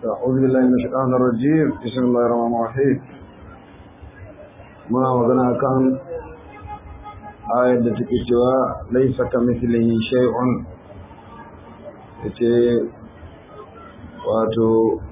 أعوذ بالله من الشيطان الرجيم بسم الله الرحمن الرحيم muna magana kan ayar da take cewa laisa ka mislihi shay'un yace wato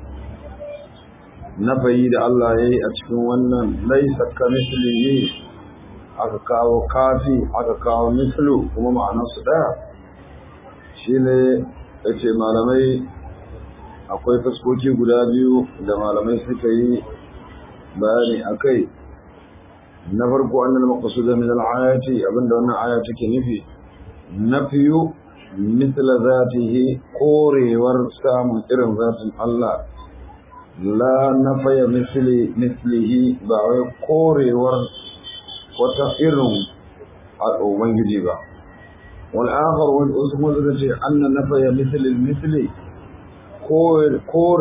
nafayi da Allah ya yi a cikin wannan laisa ka mislihi aka kawo kafi aka kawo mislu kuma ma'anarsu ɗaya shi ne ya ce malamai akwai fuskoki guda biyu da malamai suka yi bayani a kai na farko annal maqsud min al-ayati abinda wannan aya take nufi nafiyu mithla zatihi korewar samun irin zatin Allah la nafaya misli mislihi ba wai korewar wata irin ubangiji ba wal akhar wal usmu zai anna nafaya misli misli kore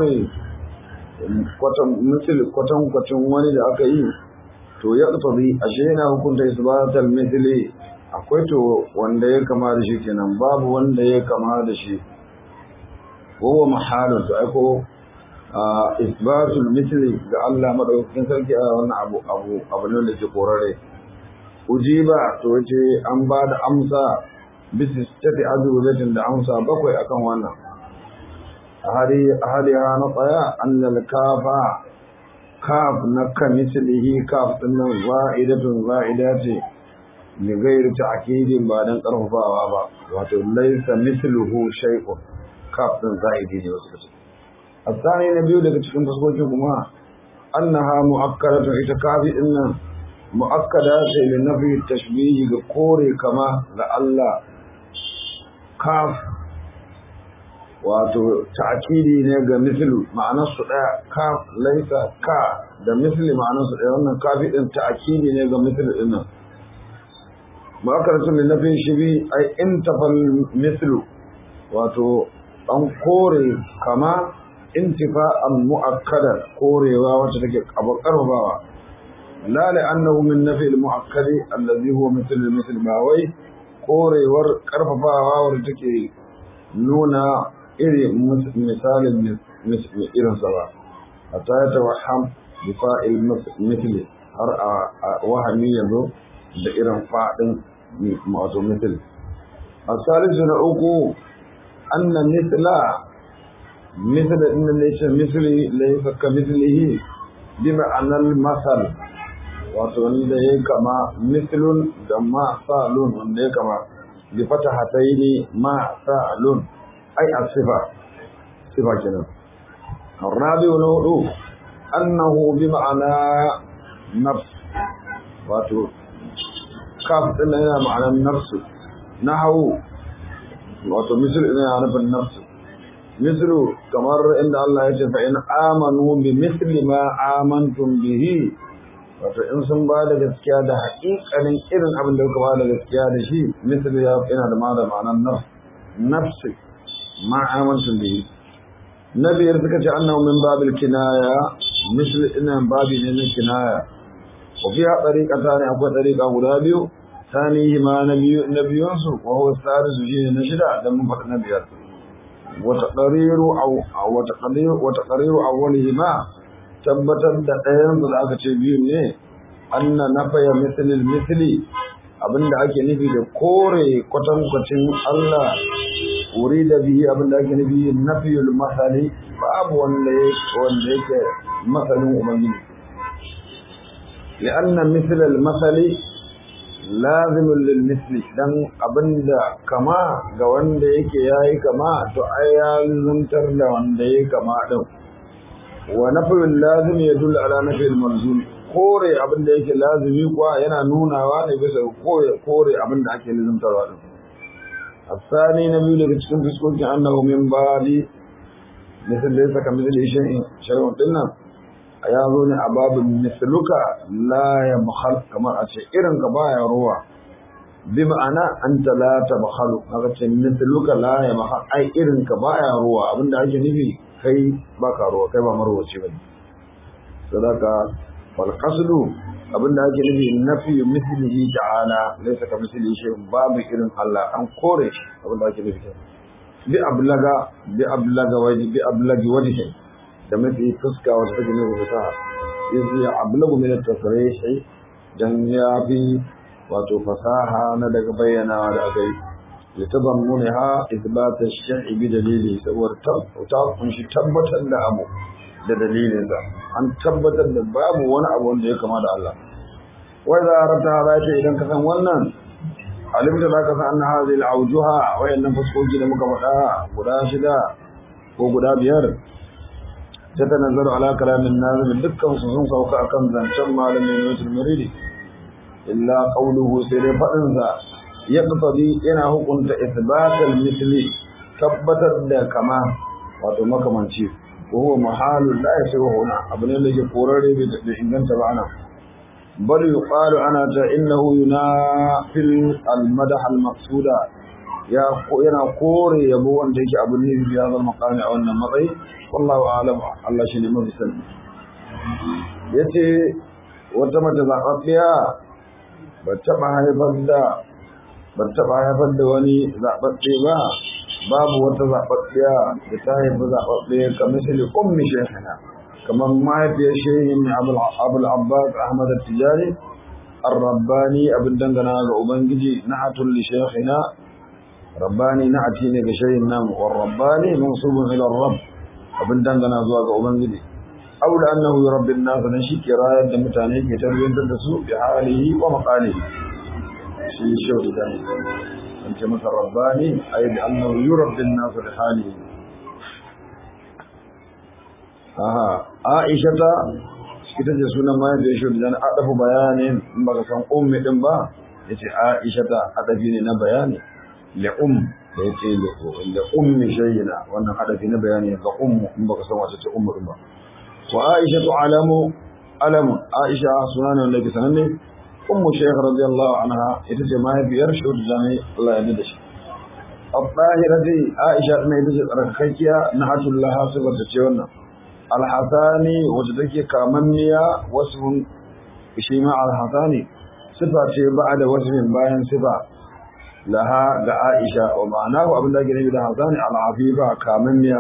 kwatan misli kwatan kwatan wani da aka yi to ya tsabi ashe yana hukunta isbatal mithli akwai to wanda ya kama da shi kenan babu wanda ya kama da shi huwa mahalun to aiko isbatul mithli ga Allah madaukakin sarki a wannan abu abu abu ne da ke korare ujiba to yace an ba da amsa bisa tafi azubatin da amsa bakwai akan wannan hali hali na tsaya annal kafa kaf na kamislihi kaf din nan za'idatun za'ida ce li ghairi ta'kidin ba dan karfafawa ba wato laysa misluhu shay'un kaf din za'idi ne wasu kace asani na biyu daga cikin fuskokin kuma annaha mu'akkadatun ita kafi din nan mu'akkada ce li nafi tashbihi ga kore kama ga Allah kaf wato ta'kidi ne ga mislu ma'anar su daya ka laisa ka da misli ma'anar su daya wannan kafi din ta'kidi ne ga mislu din nan ma'akaratun da nafin shi bi ai intafal mislu wato an kore kama intifa'an mu'akkadan korewa wacce take karfafawa la la annahu min nafi al-mu'akkadi allazi huwa mithl al-mithl ba wai korewar karfafawa wacce take nuna irin misalin irinsa ba a ta yi tawaham da fa'il mitili har a wahami yanzu da irin faɗin wato mitili a salisu na uku anna mitila mitila inda laisa mitili laisa ka mitilihi bi ma'anar masal wato wanda ya kama mitilun da ma sa'alun wanda ya kama bi fata hatayi ma sa'alun أي الصفة صفة كده الرابع والوضوء أنه بمعنى نفس واتو كاف إلا هنا معنى النفس نحو واتو مثل إلا يعني النفس مثل كمر إن الله يقول فإن آمنوا بمثل ما آمنتم به wato in sun ba da gaskiya da haƙiƙanin irin abin da kuka ba da gaskiya da shi misali ya yana da ma da ma'anar nafsi ما آمنتم به نبي يرتكت أنه من باب الكناية مثل إن باب من الكناية وفيها طريقة ثانية أقوى طريقة غلابيو ثانيهما نبي نبي يوسف وهو الثالث جيه نشدا لم فق نبي وتقرير أو وتقرير وتقرير أولهما tabbatar da ɗayan da aka ce biyu ne anna nafaya mislil misli abinda ake nufi da kore kwatankwacin Allah wuri da bihi abinda ake nufi nafiyul masali babu wanda wanda yake masalin ubangiji li'anna misl al-masali lazimun lil misli dan abinda kama ga wanda yake yayi kama to ai ya zuntar da wanda yake kama din wa nafiyul lazim yadullu ala nafiyil malzum kore abinda yake lazimi kuwa yana nunawa ne bisa kore kore abinda ake lazimtarwa din الثاني نبي لك تكون في سكوت أنه من باب مثل ليس كمثل شيء شيء قلنا أياظون أباب مثلك لا يبخل كما أشعر كبايا روى بمعنى أنت لا تبخل هذا مثلك لا يبخل أي إرن كبايا روى أبن دعجي نبي كي باكا روى كي بامروى شبه صدق والقصد abinda ake nufi nafi mislihi ta'ala laysa ka mislihi shay babu irin Allah an kore shi abinda ake nufi bi ablaga bi ablaga waji bi ablagi wajhi da mafi fuska wata take mai fasaha iz ya ablagu min at-tasrih dan ya fi wato fasaha na daga bayyanawa da aka yi ya tabammuni ha isbat ash-shar'i bi dalili saboda ta kunshi tabbatar da abu da dalilinsa an tabbatar da babu wani abu wanda ya kama da Allah wai za a rabta hada ce idan ka san wannan alimta za ka san anna hadhihi al-awjuha wayannan fuskoki da muka faɗa guda shida ko guda biyar ta tanazzaru ala kalamin nazim dukkan su sun sauka akan zancen malamin Yusuf Muridi illa qawluhu sai dai fadin sa yaqtadi yana hukunta ithbatal misli tabbatar da kama wato makamanci ko huwa mahalul la yasiru huna abu ne da ke korare da inganta ba ana bal yuqalu ana ta innahu yunafil al madah al maqsuda ya yana kore yabo wanda yake abu ne bi hadal maqami a wannan matsayi wallahu a'lam Allah shine mafi sani yace wata mace zaɓaɓɓiya ba taɓa haifar da ba taɓa haifar da wani zaɓaɓɓe ba babu wata zaɓaɓɓiya da ta haifi zaɓaɓɓe ka misali ummi shekana kamar mahaifiyar shehin abul abbas ahmad tijari الرباني abin dangana ga ubangiji na atul li shaykhina rabbani na ati ne ga shayin namu war rabbani mansubun ila rabb abin dangana zuwa ga ubangiji aw da annahu yurabbin nas dan shi kirayar da mutane ke tarbiyantar da su bi halihi wa maqalihi shi shehu da ne an ce masa rabbani ay bi annahu yurabbin nas bi halihi aha aisha ta ita ce sunan mahaifiyar shi da adafu bayanin in baka san ummi din ba yace aisha ta adafi ne na bayani li um da yace li ummi shayna wannan adafi na bayani ga ummu in baka san wace ce ummu din ba wa aisha tu alamu alamu aisha sunan wanda ke sananne ummu shaykh radiyallahu anha ita ce mahaifiyar shi da Allah ya da shi الطاهرة عائشة ne ita ce tsarkakkiya na hatullaha saboda ce wannan alhassani wacce take kamanniya wasu shi ma alhassani sifa ce ba da wasu bayan sifa laha ga aisha wa ma'ana ku abin da ake nufi da hassani al'afifa kamanniya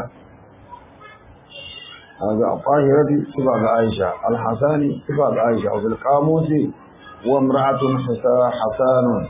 ga fahirati sifa ga aisha alhassani sifa ga aisha wa bil qamusi wa imra'atun hasanun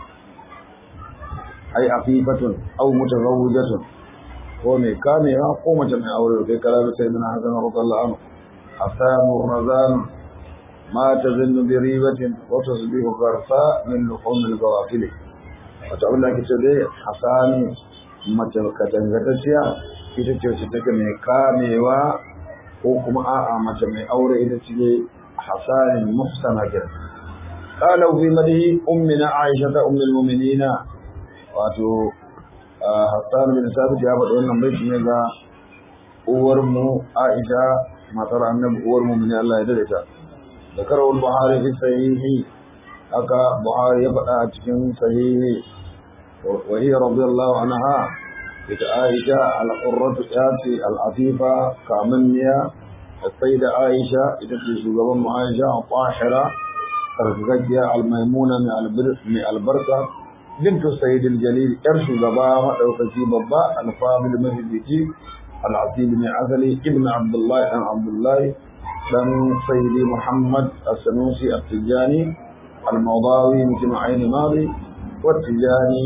ay afifatun aw mutazawwijatun ko mai kamewa ko mace mai aure kai kala sai dana hasan radiyallahu anhu asamu razan ma tazunnu bi ribatin wa tasbihu gharsa min luhum al-gawafil wato abin da ake ce dai hasani mace katangatacciya ita ce wacce take mai kamewa ko kuma a'a mace mai aure ita ce hasani muhsana kenan قالوا في مده أمنا عائشة أم المؤمنين wato Hassan bin Sabit ya faɗi wannan baiti ne ga uwar mu Aisha matar Annabi uwar mu ne Allah ya dade ta da karawul Buhari fi sahihi haka Buhari ya faɗa a cikin sahihi wa hiya radiyallahu anha ita Aisha al-qurratu yati al-afifa kamanniya السيدة عائشة إذا شغبان عائشة طاهرة تركيا الميمونة من البركة بنت السيد الجليل ارش غبا مدوكي بابا الفاضل المهدي العظيم بن عزلي ابن عبد الله بن عبد الله بن سيدي محمد السنوسي التجاني الموضاوي مثل عين ماضي والتجاني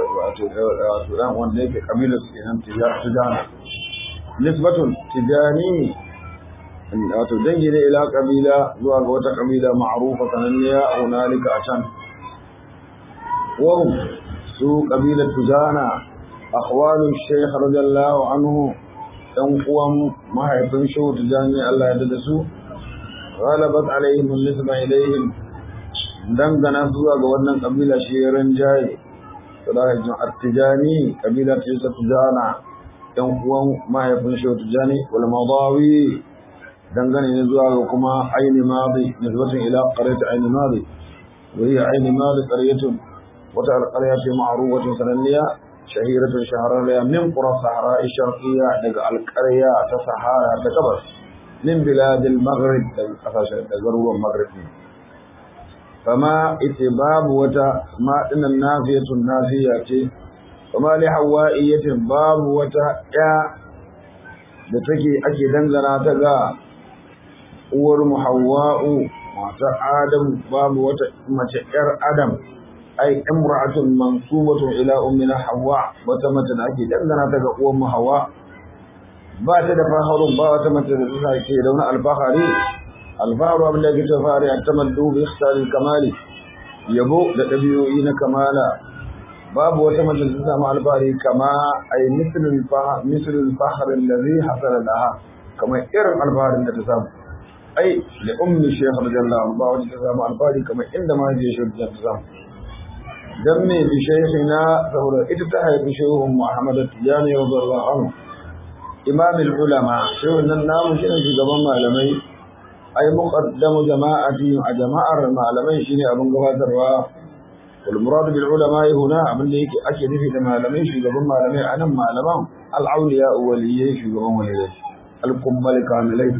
وسودان ونديك قبيلة تجاني نسبة تجاني wato dangi ne ila kabila zuwa ga wata kabila ma'rufa sananniya hunalika a can وهم سو قبيلة تجانا أخوال الشيخ رضي الله عنه تنقوم ما يفن شو تجاني الله يددسو غلبت عليهم النسبة إليهم دنگنا سوى قولنا قبيلة شيرن جاي فلاحظ التجاني قبيلة تجسة تجانا تنقوم ما يفن شو تجاني والمضاوي دنگنا نزوى كما عين ماضي نسبة إلى قرية عين ماضي وهي عين ماضي قرية wata alƙarya ce ma'arufacin sananniya shahiratun shahararriya min ƙura sahara sharqiyya daga alƙarya ta sahara ta gabas min biladil maghrib daga ƙasashen da garuruwan maghrib ne kama ita babu wata maɗinan nafiyatun nafiya ce kama li hawaiyatin babu wata ya da take ake dangana ta ga uwar mu hawwa'u matar adam babu wata mace yar adam ai imra'atun mansubatun ila ummina hawa wata mace da ake dangana ta ga uwar mu hawa ba ta da faharun ba wata mace da ta ke da wani alfahari alfaharu abin da ke ta fari a tamaddu bi ikhtaril kamali yabo da ɗabi'o'i na kamala babu wata mace da ta samu alfahari kama ai mislul fahar mislul fahar allazi hasala laha kamar irin alfaharin da ta samu ai da ummi shaykh radiyallahu anhu ba wata ta samu alfahari kamar inda ma je shi ta samu dan me bi shaykhina saboda ita ta haifi shehun Muhammad Tijani radiyallahu anhu imam ulama shehun nan namu shi ne shugaban malamai ai muqaddamu jama'ati a jama'ar malamai shine abin gabatarwa wal murad bil ulama huna abin da yake ake nufi da malamai shugaban malamai anan malaman al awliya waliyai shugaban waliyai al kummal kamilai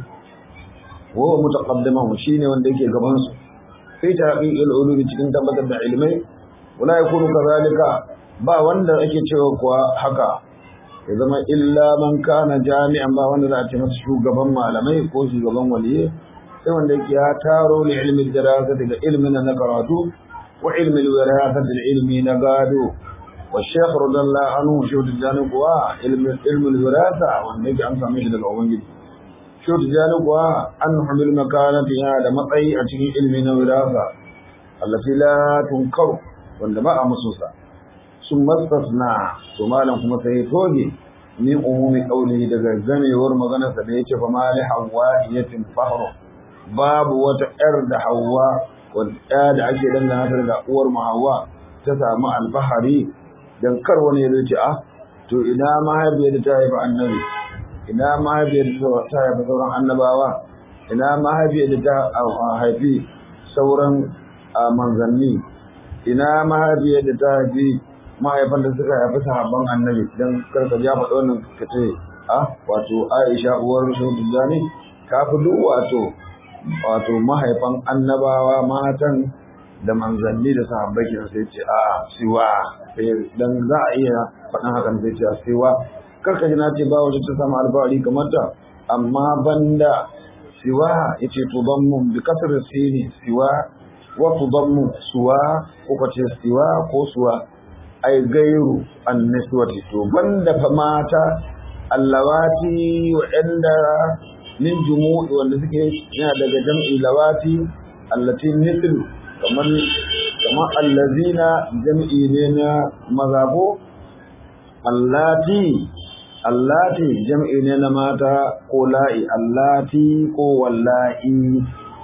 wa mutaqaddimu shine wanda yake gaban su fi tahqiq al ulum cikin tabbatar da ilmai wala yakunu kadhalika ba wanda ake cewa kuwa haka ya zama illa man kana jami'an ba wanda za a ce masa shugaban malamai ko shugaban waliyai sai wanda yake ya taro li ilmi darasa daga ilmin na karatu wa ilmi wirasa da ilmi na gado wa shaykh radallahu anhu shi da jani kuwa ilmi ilmi wirasa wanda yake an same shi daga ubangiji shi da jani kuwa an humil makanati ya da matsayi a cikin ilmi na wirasa allati la tunkar wanda ba a musu sa sun mastasna to malam kuma sai toge min umumi qawli daga zamewar maganarsa da yake fa mali hawaiyatin fahru babu wata ‘yar da hawa wadda da ake dangana ta da uwar mu hawa ta samu alfahari don kar wani ya ce ah to ina mahaifiyar da ta haifi annabi ina mahaifiyar da ta haifi sauran annabawa ina mahaifiyar da ta haifi sauran manzanni ina mahaifiyar da ta haifi mahaifan da suka haifi sahabban annabi don kar ka ja faɗi wannan ka ce ah wato aisha uwar rasul ne ka fi duk wato wato mahaifan annabawa matan da manzanni da sahabbai ke sai ce a siwa dan za a iya faɗin hakan sai ce siwa karka ji na ce ba wata ta samu alfahari kamar ta amma banda siwa yace to ban mun bi kasar sini siwa wa tudammu suwa ko kace siwa ko suwa ai gairu anniswati to banda fa mata allawati wa'anda min jumu'i wanda suke yana daga jam'i lawati allati mithl kamar kamar allazina jam'i ne na mazabo allati allati jam'i ne na mata ko la'i allati ko wallahi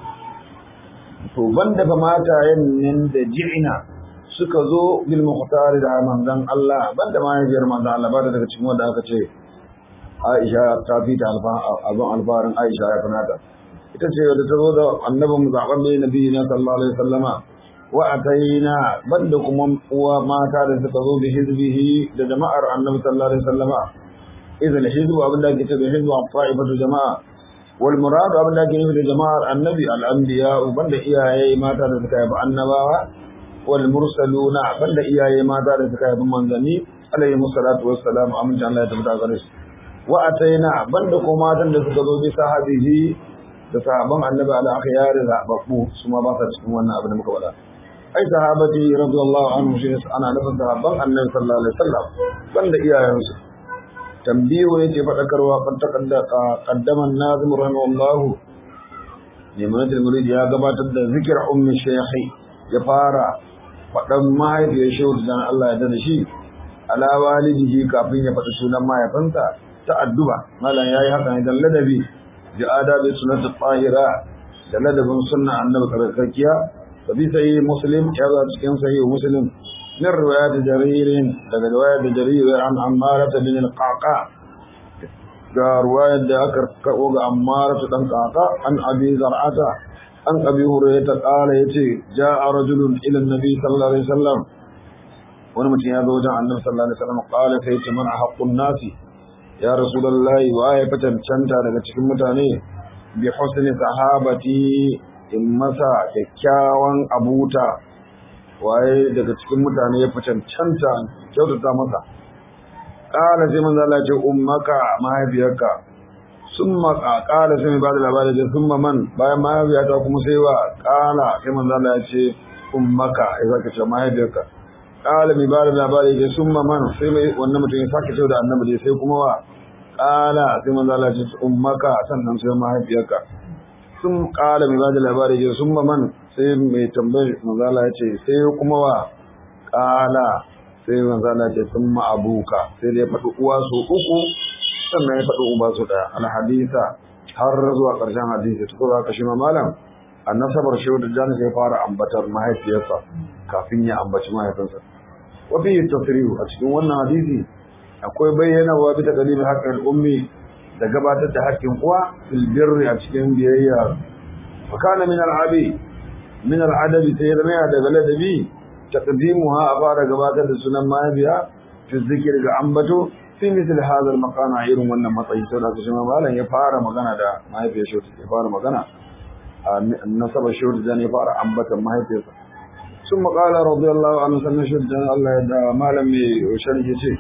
to banda fa mata yannin da ji'ina suka zo bil muqtar da manzon Allah banda ma yajiyar manzon Allah ba daga cikin wanda aka ce Aisha ta fi ta abin alfaharin Aisha ya finata. Ita ce da ta zo da annabin zaɓen ne nabi na sallallahu alaihi wasallama wa ataina banda kuma uwa mata da suka zo bi hizbihi da jama'ar annabi sallallahu alaihi wasallama. Idan hizbu abin da ake ce da hizbu fa'ibatu jama'a wal murad abin da ake nufi da jama'ar annabi al anbiya banda iyaye mata da suka haifi annabawa wal mursaluna banda iyaye mata da suka haifi manzanni alaihi musallatu wassalam amince Allah ya tabbata gare su. wa ataina banda ko matan da suka zo bi sahabihi da sahaban annabi ala akhyar zababbu su ma ba sa cikin wannan abin da muka faɗa ai sahabati radiyallahu anhu shi ana nufin sahaban annabi sallallahu alaihi wasallam banda iyayensu tambihu yace fadakarwa kan takadda qaddaman nazim rahimahullahu limanat al-murid ya gabatar da zikir ummi shaykhi ya fara faɗan mahaifiyar shehu dan Allah ya dana shi ala walidihi kafin ya faɗi sunan mahaifinsa ta addu'a malam yayi haka ne dan ladabi ji adabi sunnatu tahira da ladabin sunna annabi karkakiya fa bi sahih muslim ya zo cikin sahih muslim min riwayat jaririn daga riwayat jarir an ammara bin al-qaqa ga riwayat da aka kawo ga ammara dan qaqa an abi zar'ata an abi hurairah qala yace ja'a rajulun ila an-nabi sallallahu alaihi wasallam wani mutum ya zo wajen annabi sallallahu alaihi wasallam qala sai ce man haqqun nasi ya rasulullahi wa ya fi cancanta daga cikin mutane bi husni sahabati in masa kyakkyawan abuta waye daga cikin mutane ya fi cancanta kyautata masa ƙara sai manzo Allah ce ummaka mahaifiyarka summa qala sai ba da labari da summa man bayan mahaifiyata kuma sai wa qala sai manzo Allah ya ce ummaka ya zaka ce mahaifiyarka qala mi ba da labari da summa man sai mai wannan mutum ya sake cewa da annabi sai kuma wa qala sai manzo Allah ya ce ummaka sannan sai mahaifiyarka sun qala mi ba da labari da summa man sai mai tambayar manzo Allah ya ce sai kuma wa qala sai manzo Allah ya ce summa abuka sai da ya faɗi uwa su uku sannan ya faɗi uba su ɗaya alhadisa har zuwa ƙarshen hadisi ta kuma kashi malam annasabar shehu da jani sai fara ambatar mahaifiyarsa kafin ya ambaci mahaifinsa wa fi tasrihu a cikin wannan hadisi akwai bayyana wa bi taqdim haqqil ummi da gabatar da haƙƙin uwa fil birri a cikin biyayya fa kana min al-abi min al-adabi sai zama daga ladabi taqdimuha a fara gabatar da sunan mahaifiya fi zikir ga ambato fi misal hadha al-maqam irin wannan matsayi to da shi malam ya fara magana da mahaifiyar shi ya fara magana nasaba shi da ya fara ambatan mahaifiyarsa sun maƙala radiyallahu anhu sannan shi da Allah ya da malam mai sharhi ce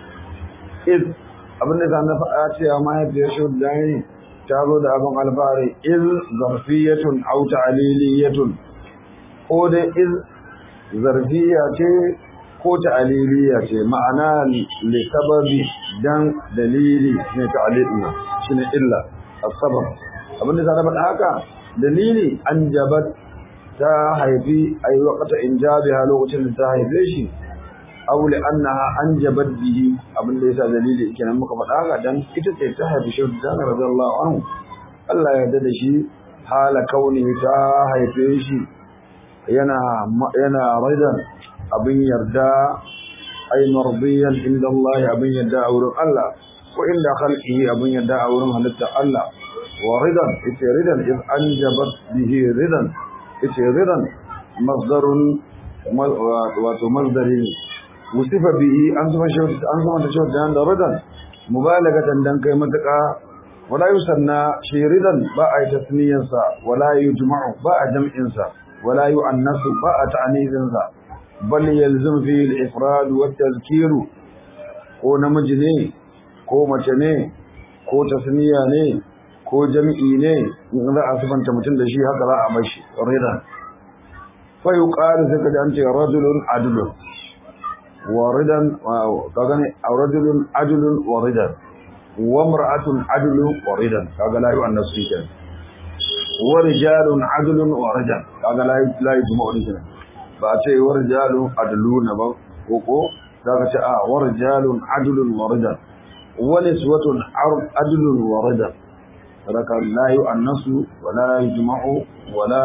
iz abin da na faɗa cewa mahaifiyar shi da ne ta zo da abin alfahari iz zarfiyatun aw ta'liliyatun ko da iz zarfiya ce ko ta'aliliya ce ma'ana li sababi dan dalili ne ta'aliliya shine illa as-sabab abin da na faɗa haka dalili an jabat ta haifi ai waqta injabiha lokacin da ta haife shi aw li annaha anjabat bihi abin da yasa dalili kenan muka faɗa haka dan ita ce ta haifi shi da radiyallahu anhu Allah ya yarda da shi hala kauni ta haife shi yana yana raidan abin yarda ai mardiyan inda Allah abin yarda a wurin Allah ko inda khalqihi abin yarda a wurin halitta Allah wa ridan ita ridan iz anjabat bihi ridan ita ridan masdarun wato masdari wusifa bihi an zama shi an zama da shi da ridan mubalagatan dan kai matuka wala yusanna shi ridan ba a tasniyansa wala yujma'u ba a jam'insa wala yu'annasu ba a ta'anizinsa bal yalzim fi al-ifrad wa tazkir ko namiji ne ko mace ne ko tasniya ne ko jami'i ne in za a sifanta mutum da shi haka za a mashi ridan fa yuqalu sai kaji an ce rajulun adlun wa ridan kaga ne rajulun adlun wa ridan wa mar'atun adlun wa ridan kaga la yu'annasu kenan wa rijalun adlun wa ridan kaga la la yujma'u kenan ba a ce warjalun adluna ba ko ko za ka ce a warjalun adlun waridan wani suwatun adlun waridan raka la yi annasu wala yi jima'u wala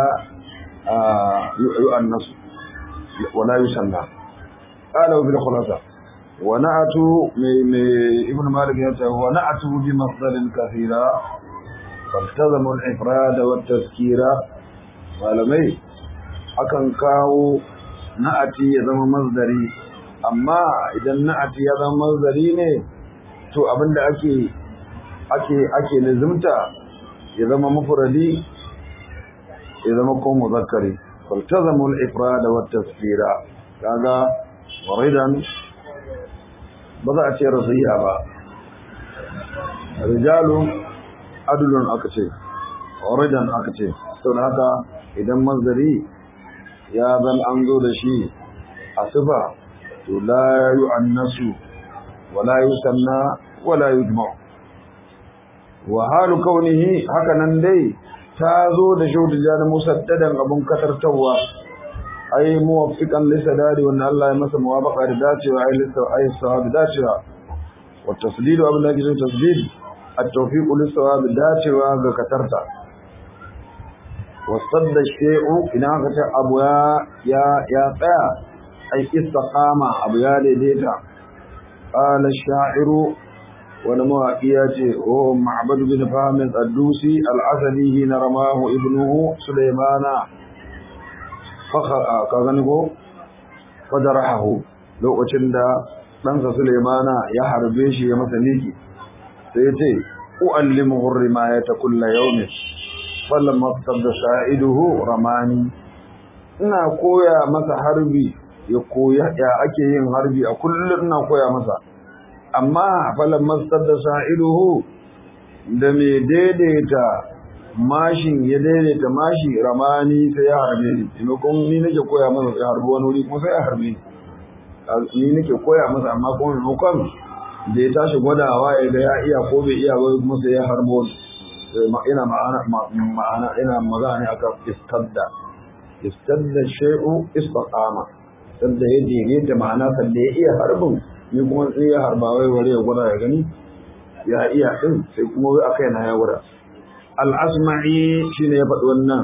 yi annasu wala yi sanda ƙala bil khulasa wa na'atu mai ibn malik ya ce wa na'atu bi masdarin kathira فالتزموا الإفراد والتذكير malamai akan kawo na'ati ya zama mazdari amma idan na'ati ya zama mazdari ne to abinda ake ake ake lazimta ya zama mufradi ya zama ko muzakkari faltazamu al-ifrad wa at-tasfira kaga waridan ba za a ce rasiya ba rijalun adlun aka ce waridan aka ce saboda haka idan mazari ya zan an zo da shi a sifa to la yu'annasu wala yusanna wala yujma'u wa halu kaunihi haka nan dai ta zo da shaudu jani musaddadan abun katartawa ai muwaffiqan li sadadi wanda Allah ya masa muwafaqa da dacewa ai lissa ai sawabi dacewa wa tasdidu abin da yake tasdid at-tawfiq li sawabi dacewa ga katarta وصد الشيء إذا كنت أبو يا يا قيا أي استقام أبو يا لديتا قال الشاعر ونما إياتي هو معبد بن فهم الدوسي العسلي حين رماه ابنه سليمان فخذنه فجرحه لو أشند ɗansa Sulemana ya harbe shi ya masa miki sai ya ce u'allimuhu rimayata kulla yawmin falamma da sa'iduhu ramani ina koya masa harbi ya koya ya ake yin harbi a kullum ina koya masa amma falamma da sa'iduhu da mai daidaita mashin ya daidaita mashi ramani sai ya harbe ni maimakon ni nake koya masa ya harbi wani wuri kuma sai ya harbe ni ni nake koya masa amma kuma maimakon da ya tashi gwadawa ya ga ya iya ko bai iya ba kuma sai ya harbo ina ma'ana ma'ana ina magana ne akan istadda istadda shay'u istaqama sanda ya daidaita ma'ana sanda ya iya harbin ni kuma sai ya harba wai ware ya gwada ya gani ya iya din sai kuma wai akai na ya gwada al-asma'i shine ya faɗi wannan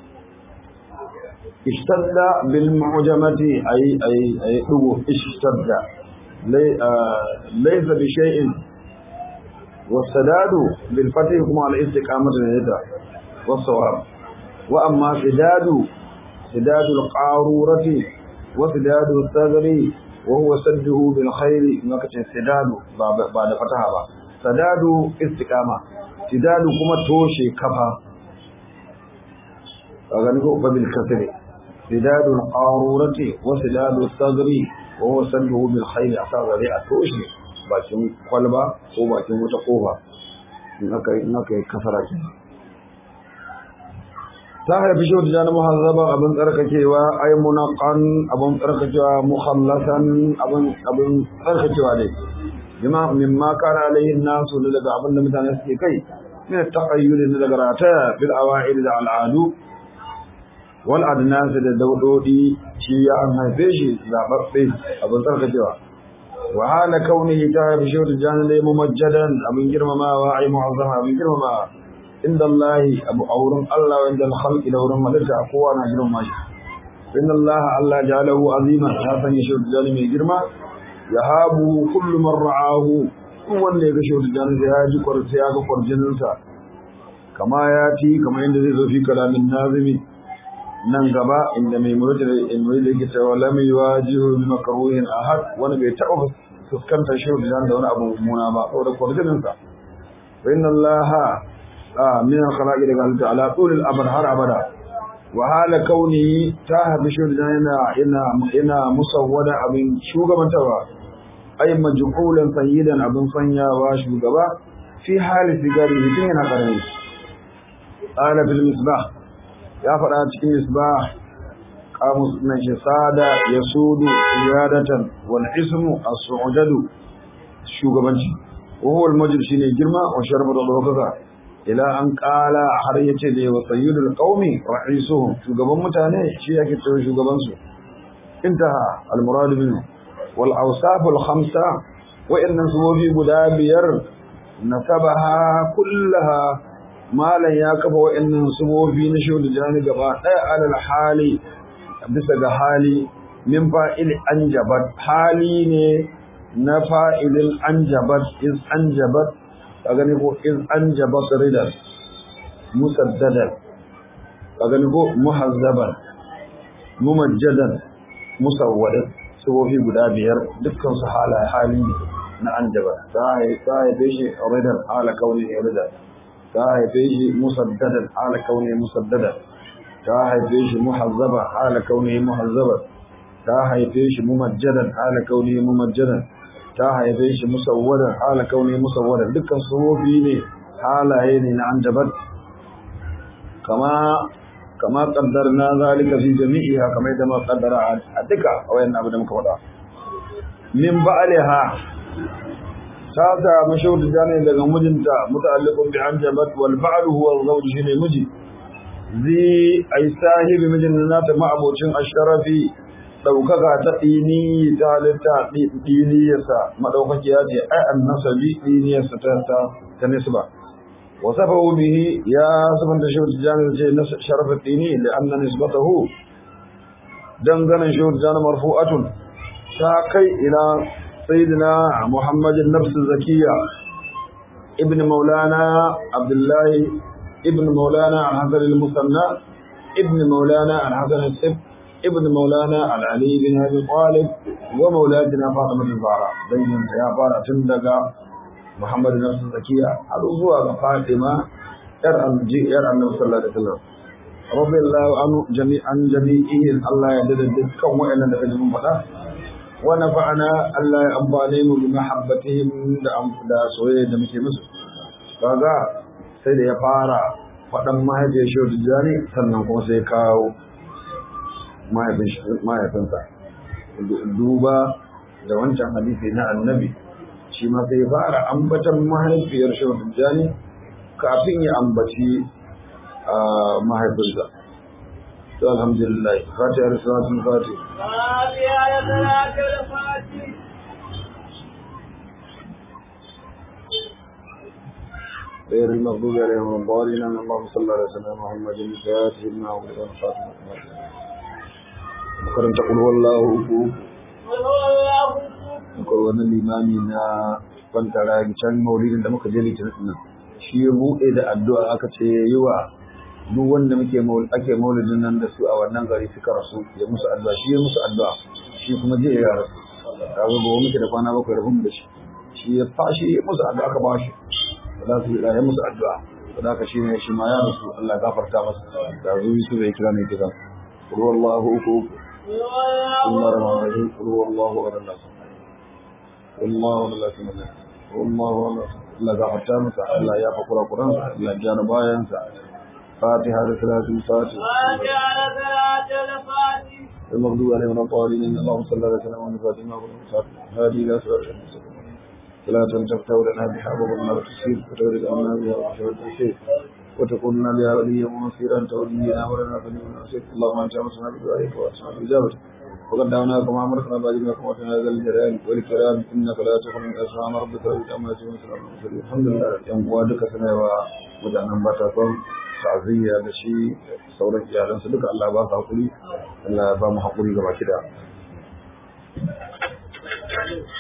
ishtadda bil mu'jamati ay ay ay dugo ishtadda laysa bi shay'in والسداد بالفتح كما على الاستقامة لذلك والصواب وأما سداد سداد القارورة وسداد الثغر وهو سده بالخير ما كتن سداد بعد فتحها سداد استقامة سداد كما توشي كفا أغنقوا فبالكسر سداد القارورة وسداد الثغر وهو سده بالخير أصاب ذي أتوشي bakin kwalba ko bakin wata kofa in aka yi kasara ke ta haifi shi wata jana muhazzaba abin tsarkakewa ai munaqan abin tsarkakewa mukhallasan abin abin tsarkakewa ne bima mimma kana alayhi nasu daga abin da mutane suke kai min taqayyud daga rataya bil awa'id da al'adu wal adnas da daudodi shi ya an haife shi zababbe abin tsarkakewa وحال كونه تعالى بشهود الجانب ممجدا أبن جرم ما وعي معظم أبن جرم ما عند الله أبو أورم الله وعند الخلق دورم ملك أقوانا جرم ما إن الله الله جعله عظيما هذا يشهد الجانب جرم يهاب كل من رعاه هو اللي يشهد الجانب يهاج قرسياك قرجنسا كما ياتي كما يندزي في كلام الناظم nan gaba inda mai murda in mai da cewa lam yuwajihu bi makruhin ahad wani bai taɓa fuskantar shi da da wani abu mummuna ba saboda kwarjinin sa fa inna allaha min al-khalaqi daga Allah ta'ala tul al-abad har abada wa hala kauni ta habi shi da yana ina ina musawwada abin shugabantawa ay majhulan sayyidan abin sanyawa shugaba fi hali sigari tun yana karami qala bil misbah ya faɗa cikin misbah kamus na shi sada ya sudu iyadatan wal ismu as-su'dadu shugabanci wa huwa al-majid shine girma wa sharbu da dokaka ila an qala har yace da wa sayyidul qaumi ra'isuhum shugaban mutane shi yake cewa shugaban su intaha al-murad minhu wal awsaf al-khamsa wa inna subuhi guda biyar nasabaha kullaha malan ya kafa wa'annan subofi na shudu jani gaba ɗaya alal hali bisa ga hali min fa'il anjabat hali ne na fa'ilin anjabat iz anjabat ka gani ko iz anjabat ridan musaddadan ka gani ko muhazzaban mumajjadan musawwadin subofi guda biyar dukkan su halaye hali ne na anjabat ta haife shi ridan hala kauni ridan ta haife shi musaddadan ala kauni musaddadan ta haife shi muhazzaba ala kauni muhazzaba ta haife shi mumajjadan ala kauni mumajjadan ta haife shi musawwadan ala kauni musawwadan dukkan sufofi ne halaye ne na anjabat kama kama qaddarna zalika fi jami'iha kamar da ma qaddara a duka wayan abu da muka faɗa min ba'aliha ta samu shaudu jani daga mijinta muta'alliqun bi anjabat wal ba'l huwa zawj shine miji zi ay sahibi mijin nata ma'abocin asharafi daukaka ta dini ta halitta diniyarsa madaukakiya ce ai annasabi diniyarsa ta ta ta nisba wa safahu bihi ya sabanta shaudu jani ce na sharafa dini da anna nisbatahu danganan shaudu jani marfu'atun ta kai ila سيدنا محمد النفس الزكية ابن مولانا عبد الله ابن مولانا الحسن المثنى ابن مولانا الحسن السب ابن مولانا العلي بن ابي طالب ومولاتنا فاطمة الزهراء بين يا فارا تندقى محمد النفس الزكية الأزوى فاطمة يرى يرى النبي صلى الله عليه وسلم رضي الله عنه جميعا جميعهم الله يدد الدكة وإلا نفجهم فلا ونفعنا الله يأمبالهم بمحبتهم دا سوية دمكي مصر kaga sai da ya fara faɗan mahaifiyar shi tijjani sannan kuma sai kawo mahaifinsa duba da wancan hadisi na annabi shi ma sai fara ambatan mahaifiyar shi tijjani kafin ya ambaci mahaifinsa to alhamdulillah fatiha da salatul fatih فاتحة صلاة الفاتح غير المغضوب عليهم ولا الضالين اللهم صل على سيدنا محمد الفاتح لما أغلق والخاتم مكرم تقول والله أكبر قل هو الله أحد akwai wani limami na kwantara can maulidin da muka je litinin nan shi ya buɗe da addu'a aka ce ya yi wa duk wanda muke ake maulidin nan da su a wannan gari suka rasu ya musu addu'a shi ya musu addu'a shi kuma je ya rasu ta ga gobe muke da kwana bakwai da da shi shi ya fashi ya musu addu'a aka ba shi za su yi ya musu addu'a da haka shi ne shi ma ya rasu Allah ya gafarta masa da zuwi su bai kira ne kira ruwallahu uku قل هو الله الله الرحمن الرحيم قل هو الله احد الله والله لا تمنى والله لا غفرت مسا الله يا فقر القران الله جان بايان سا فاتحه رسالة الفاتحه فاتحة صلاة الفاتح المغضوب عليهم ولا الضالين اللهم صل على سيدنا محمد فاتحه هذه لا صراط المستقيم صلاة تفتح لنا بها وبرنا وتسير وتغرق عنا بها وحشر التسير وتكون لنا بها وليا ونصيرا تولينا ولنا فنعم النصير اللهم انت امسنا بدعائك واسمع باجابتك وقد دعوناك وما امرتنا باجبك وما هذا الجلال والاكرام انك لا تخلق اسماء ربك وتامل سبحان الله الحمد لله yan uwa duka suna wa mutanen batakon ta'aziyya da shi sauran iyalansu duka Allah ba su hakuri Allah ya ba mu hakuri gaba kida